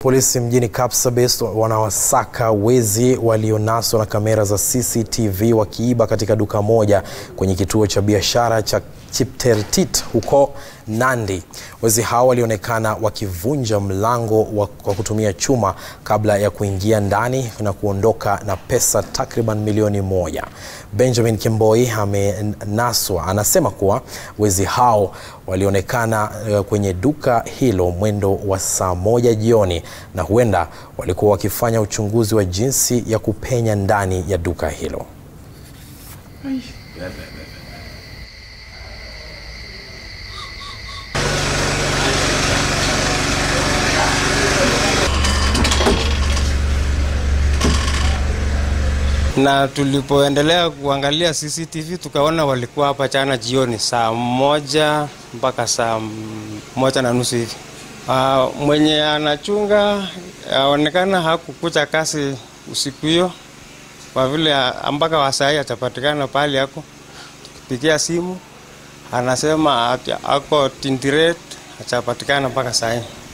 Polisi mjini Kapsabet wanawasaka wezi walionaswa na kamera za CCTV wakiiba katika duka moja kwenye kituo cha biashara cha Chiptertit huko Nandi. Wezi hao walionekana wakivunja mlango wa kwa kutumia chuma kabla ya kuingia ndani na kuondoka na pesa takriban milioni moja. Benjamin Kimboi amenaswa, anasema kuwa wezi hao walionekana kwenye duka hilo mwendo wa saa moja jioni na huenda walikuwa wakifanya uchunguzi wa jinsi ya kupenya ndani ya duka hilo. na tulipoendelea kuangalia CCTV tukaona walikuwa hapa jana jioni saa moja mpaka saa moja na nusu hivi. Uh, mwenye anachunga aonekana hakukucha kasi usiku hiyo, kwa vile mpaka wasai atapatikana pahali yako. Tukipigia simu anasema ako Tindiret, atapatikana mpaka saa hii.